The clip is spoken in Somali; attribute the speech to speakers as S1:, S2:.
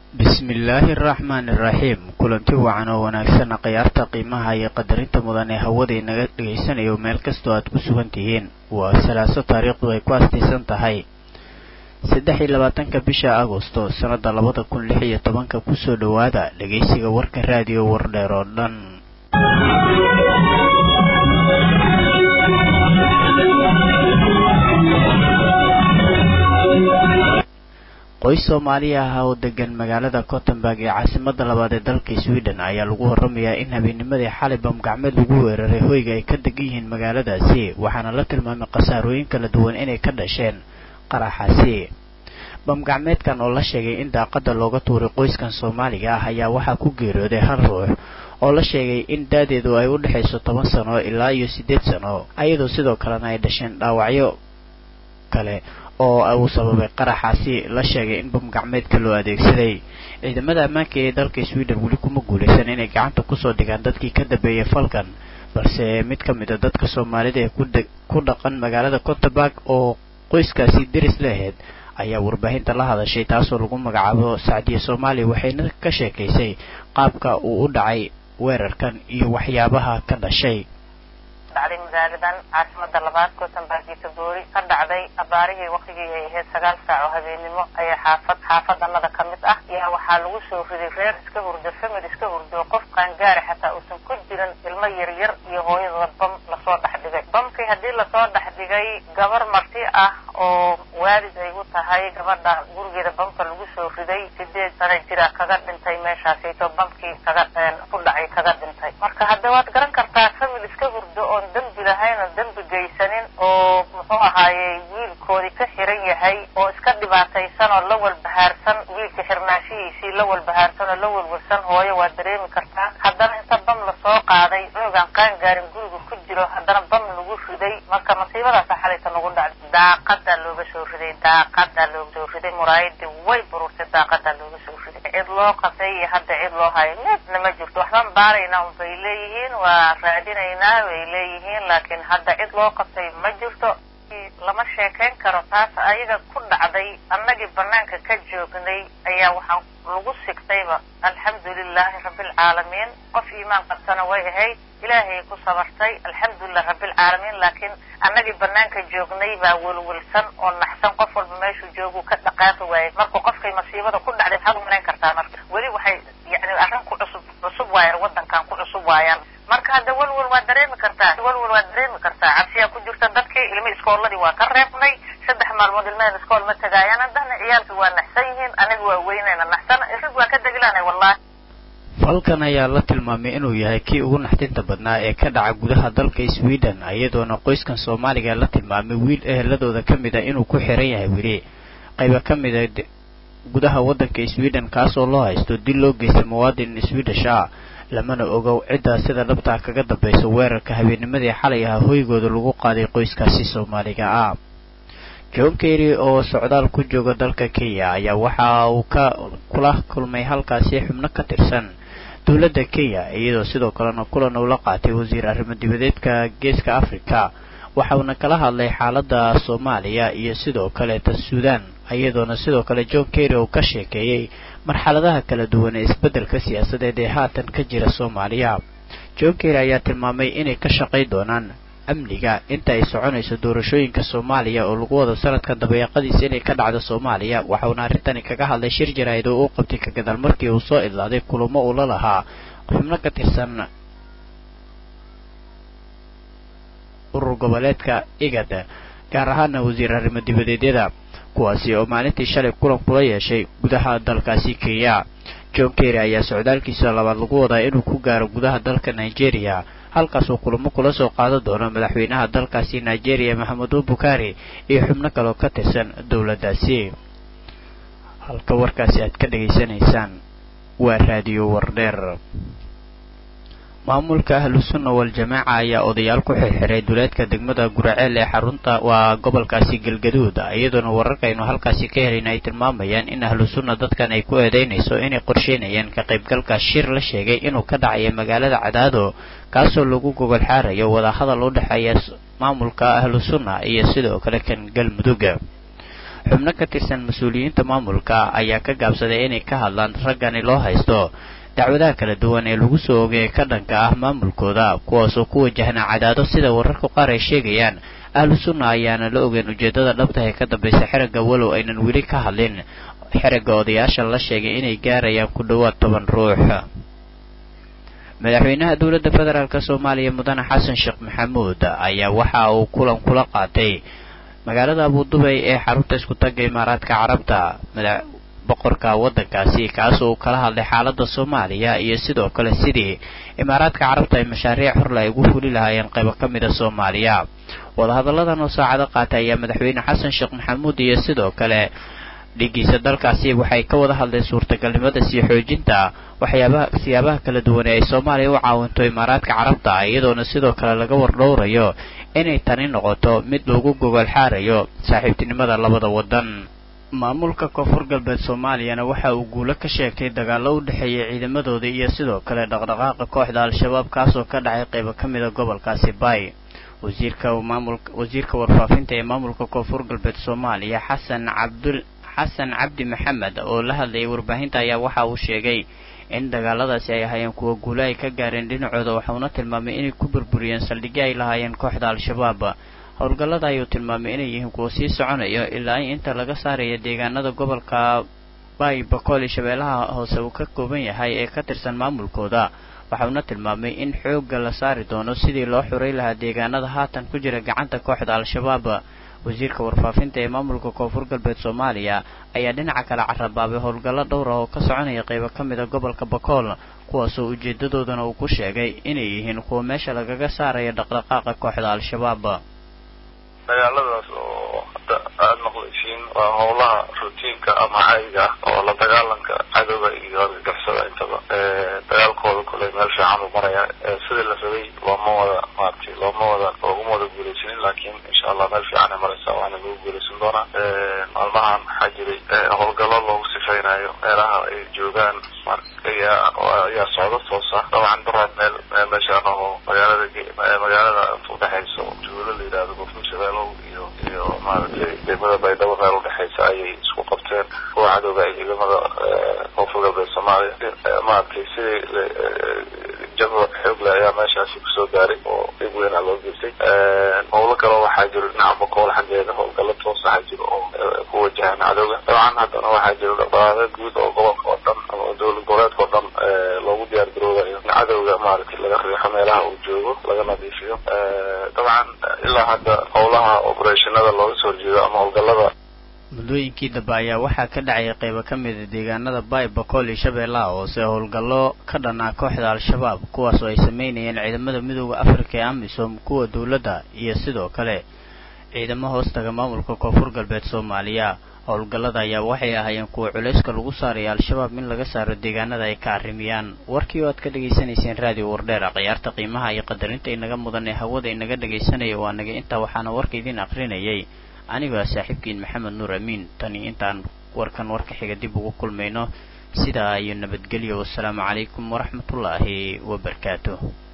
S1: bismillaahi araxmaani iraxiim kulanti wacan oo wanaagsan khiyaarta qiimaha iyo qadarinta mudan ee hawadii naga dhegaysanayo meel kastoo aad ku sugan tihiin waa salaaso taariikhdu ay ku astaysan tahay saddex iyo labaatanka bisha agosto sannada labada kun lix iyo tobanka kusoo dhowaada dhegaysiga warka raadiyo wardheer oo dhan qoys soomaaliya ah oo degan magaalada cottenburg ee caasimada labaad ee dalka sweden ayaa lagu waramayaa in habeenimadii xalay bamgacmeed lagu weeraray hoyga ay ka degan yihiin magaaladaasi waxaana la tilmaamay khasaarooyin kala duwan inay ka dhasheen qaraxaasi bamgacmeedkan oo la sheegay in daaqada looga tuuray qoyskan soomaaliga ah ayaa waxaa ku geeriyooday hal ruux oo la sheegay in daadeedu ay u dhexayso toban sano ilaa iyo siddeed sano ayadoo sidoo kalena ay dhasheen dhaawacyo kale oo uu sababay qaraxaasi la sheegay in bamgacmeedka loo adeegsaday ciidamada ammaanka ee dalka sweden weli kuma guulaysan inay gacanta kusoo dhigaan dadkii ka dambeeyay falkan balse mid ka mid a dadka soomaalida ee ku dhaqan magaalada cottenburg oo qoyskaasi deris leaheyd ayaa warbaahinta la hadashay taasoo lagu magacaabo sacdiya soomaaliya waxayna ka sheekaysay qaabka uu u dhacay weerarkan iyo waxyaabaha ka dhashay
S2: dhacday magaaladan caasimada labaad cottenburg iyo taboori ka dhacday abaarihii waktigii ay ahayd sagaal saac oo habeenimo ayaa xaafad xaafadanada ka mid ah yaa waxaa lagu soo riday reer iska hurdo famil iska hurdo qof qaangaari xataa uusan ku jirin ilmo yaryar iyo hooyadooda bam lasoo dhex dhigay bamkii haddii lasoo dhex dhigay gabar marti ah oo waalid ay u tahay gabadha gurigeeda bamka lagu soo riday sideed sana jira kaga dhintay meeshaasayto bamkii kaga ku dhacay kaga dhintay marka hadda waad garan kartaa famil iska hurdo oon dembi lahayn oon dembi geysanin oo muxuu ahaayey wiilkoodii ka xiran yahay oo iska dhibaataysan oo la walbahaarsan wiilka xirnaanshihiisii la walbahaarsan oo la walwalsan hooyo waa dareemi kartaa haddana inta bam lasoo qaaday cunugan qaangaarin guriga ku jiro haddana bam lagu riday marka masiibadaasa xalayta nagu dhacday daaqadaa looga soo riday daaqadaa looga soo riday muraayadii way bururtay daaqadaa looga soo riday cid loo qasay iyo hadda cid loo hayo midna ma jirto waxbaan baaraynaa un bay leeyihiin waa raadinaynaa bay leeyihiin laakiin hadda cid loo qasay ma jirto lama sheekayn karo taas ayaga ku dhacday annagii banaanka ka joognay ayaa waxaan lagu sigtayba alxamdulilaahi rabbilcaalamiin qof iimaan qabsana way ahayd ilaahay ku sabartay alxamdulilah rabbilcaalamiin laakiin annagii banaanka joognay baa welwelsan oo naxsan qof walba meeshuu joogu ka dhaqaaqi waayay marka qofkay masiibada ku dhacday maxaad umalayn kartaa marka weli waxay yani arrin ku cusub cusub waayaan waddankan ku cusub waayaan marka hadda welwel waa dareemi kartaa welwel waa dareemi kartaa cabsiyaa ku jirta dadkii ilmi iskooladii waa ka reebnay saddex maalmood ilmaheen iskool ma tagaayaan haddana ciyaalkii waa naxsan yihiin aniga waa weynayna naxsan irig waa ka degilaanay wallahi
S1: falkan ayaa la tilmaamay inuu yahay kii ugu naxdinta badnaa ee ka dhaca gudaha dalka sweden iyadoona qoyskan soomaaliga la tilmaamay wiil eheladooda ka mid a inuu ku xiran yahay weli qayba ka mid a gudaha waddanka sweden kaasoo loo haysto dil loo geystay muwaadin swedish ah lamana ogow ciddaa sida dhabtaa kaga dambaysa weerarka habeenimadii xalay ahaa hoygooda lagu qaaday qoyskaasi soomaaliga ah john kerry oo socdaal ku jooga dalka kenya ayaa waxa uu ka kula kulmay halkaasi xubno ka tirsan dowladda kenya iyadoo sidoo kalena kulan uu la qaatay wasiir arrimo dibadeedka geeska africa waxa uuna kala hadlay xaaladda soomaaliya iyo sidoo kaleeta suudan iyadoona sidoo kale john kerry uu ka sheekeeyey marxaladaha kala duwan ee isbeddelka siyaasadeed ee haatan ka jira soomaaliya john kerry ayaa tilmaamay inay ka shaqay doonaan amniga inta ay soconayso doorashooyinka soomaaliya oo lagu wado sanadka dabayaaqadiisa inay ka dhacdo soomaaliya waxauna arrintani kaga hadlay shir jaraa'id oo uu qabtay ka gadaal markii uu soo idlaaday kulamo uu la lahaa xubno ka tirsan urur goboleedka igad gaar ahaana wasiir arrimo dibadeedyada kuwaasi oo maalintii shalay kulan kula yeeshay gudaha dalkaasi kenya john kerry ayaa socdaalkiisa labaad lagu wadaa inuu ku gaaro gudaha dalka nigeria halkaasuu kulamo kula soo qaadan doono madaxweynaha dalkaasi nigeria maxamedu bukari iyo xubno kaleo ka tirsan dowladdaasi halka warkaasi aad ka dhegaysanaysaan waa raadiyo wardheer maamulka ahlu sunna wal-jamaaca ayaa odayaal ku xirxiray duleedka degmada guraceel ee xarunta waa gobolkaasi galgaduud iyadoona wararkaynu halkaasi ka helayna ay tilmaamayaan in ahlu sunna dadkan ay ku eedeynayso inay qorsheynayaan ka qaybgalka shir la sheegay inuu ka dhacayo magaalada cadaado kaasoo lagu gogol xaarayo wadahadal u dhexeeya maamulka ahlu sunna iyo sidoo kale kan galmudug xubno ka tirsan mas-uuliyiinta maamulka ayaa ka gaabsaday inay ka hadlaan raggani loo haysto dacwadaha kala duwan ee lagu soo ogay ka dhanka ah maamulkooda kuwaasoo ku wajahna cadaado sida wararka qaar ay sheegayaan ahlu sunna ayaana la ogeyn ujeeddada dhabta ee ka dambaysa xerigga walow aynan weli ka hadlin xerigga odayaasha la sheegay inay gaarayaan ku dhowaad toban ruux madaxweynaha dowladda federaalk soomaaliya mudane xasan sheekh maxamuud ayaa waxa uu kulan kula qaatay magaalada abudubay ee xarunta isku tagga imaaraadka carabta boqorka waddankaasi kaas oo kala hadlay xaaladda soomaaliya iyo sidoo kale sidii imaaraadka carabta ay mashaariic horle ay ugu fuli lahaayeen qaybo ka mida soomaaliya wadahadalladan oo saacado qaatay ayaa madaxweyne xasan sheekh maxamuud iyo sidoo kale dhigiisa dalkaasi waxay ka wada hadleen suurtagalnimada sii xoojinta waxyaabaha siyaabaha kala duwan ee ay soomaaliya u caawinto imaaraadka carabta iyadoona sidoo kale laga wardhowrayo inay tani noqoto mid lagu gogol xaarayo saaxiibtinimada labada waddan maamulka koonfur galbeed soomaaliyana waxa uu guulo ka sheegtay dagaallo u dhexeeya ciidamadooda iyo sidoo kale dhaqdhaqaaqa kooxda al-shabaab kaasoo ka dhacay qaybo ka mida gobolkaasi bay wasiirka maamulka wasiirka warfaafinta ee maamulka koonfur galbeed soomaaliya xasan cabdul xasan cabdi maxamed oo la hadlayay warbaahinta ayaa waxa uu sheegay in dagaaladaasi ay ahaayeen kuwa guulo ay ka gaareen dhinacooda waxauna tilmaamay inay ku burburiyeen saldhigyo ay lahaayeen kooxda al-shabaab howlgallada ayuu tilmaamay inay yihiin kuwa sii soconayo ilaa in inta laga saaraya deegaanada gobolka bay bakool iyo shabeellaha hoose uu ka kooban yahay ee ka tirsan maamulkooda waxauna tilmaamay in xoogga la saari doono sidii loo xuray lahaa deegaanada haatan ku jira gacanta kooxda al-shabaab wasiirka warfaafinta ee maamulka koonfur galbeed soomaaliya ayaa dhinaca kale carabaabay howlgallo dhowr ah oo ka soconaya qaybo ka mida gobolka bakool kuwaasoo ujeedadoodana uu ku sheegay inay yihiin kuwa meesha lagaga saaraya dhaqdhaqaaqa kooxda al-shabaab
S3: dagaaladaas oo hadda aada maqlaysiin waa howlaha rutiinka ama cayga ah oo la dagaalanka cadowga iyo argagixisada intaba dagaalkooda kuley meel fiican uu maraya sidii la rabay looma wada maaragtay looma wada looguma wada guulaysanin laakiin insha allah meel fiican ay maraysaa waana lagu guulaysan doonaa maalmahan waxaa jiray howlgallo loogu sifaynayo meelaha ay joogaan ayaa ayaa socdo toosa dabcan daraad meel meeshaan oo magaalada magaalada udhexayso juulo la yidhahdo gofur shabeelow iyo iyo maaragtay degmada baydhabo meel udhexaysa ayay isku qabteen kuwa cadowga ay ciidamada koonfur galbeed soomaaliya maaragtay sidii jabo xoog leh ayaa meeshaasi kusoo gaaray oo dhib weynaa loo geystay howlo kaloo waxaa jiro dhinaca bakool xaggeeda howlgallo toos waxaa jiro oo ku wajahan cadowga dabcan haddana waxaa jiro dhaqdhaqaaqyo guud oo gobolka oo dhan ama dowlad goboleedka oo dhan loogu diyaar garoobayo in cadowga maaragtay laga riixo meelaha uu joogo laga nadiifiyo dabcan ilaa hadda howlaha operationada looga soo horjeedo ama howlgallada
S1: muddooyinkii dambe ayaa waxaa ka dhacaya qaybo ka mida deegaanada bay bakool iyo shabeellaha hoose howlgallo ka dhanaa kooxda al-shabaab kuwaas oo ay sameynayeen ciidamada midooda afrika ee amisom kuwa dowladda iyo sidoo kale ciidamo hoostaga maamulka koonfur galbeed soomaaliya howlgallada ayaa waxay ahaayeen kuwa culayska lagu saaraya al-shabaab in laga saaro deegaanada ay ka arrimiyaan warkii oo aad ka dhegaysanayseen raadiyo wardheera khiyaarta qiimaha iyo qadarinta inaga mudan ee hawada inaga dhegaysanaya waa naga intaa waxaana warka idiin aqrinayay anigoo saaxiibkiin maxamed nuur amiin tani intaan warkan warka xiga dib ugu kulmayno sidaa iyo nabadgelyo wassalaamu calaykum waraxmatullaahi wabarakaatuh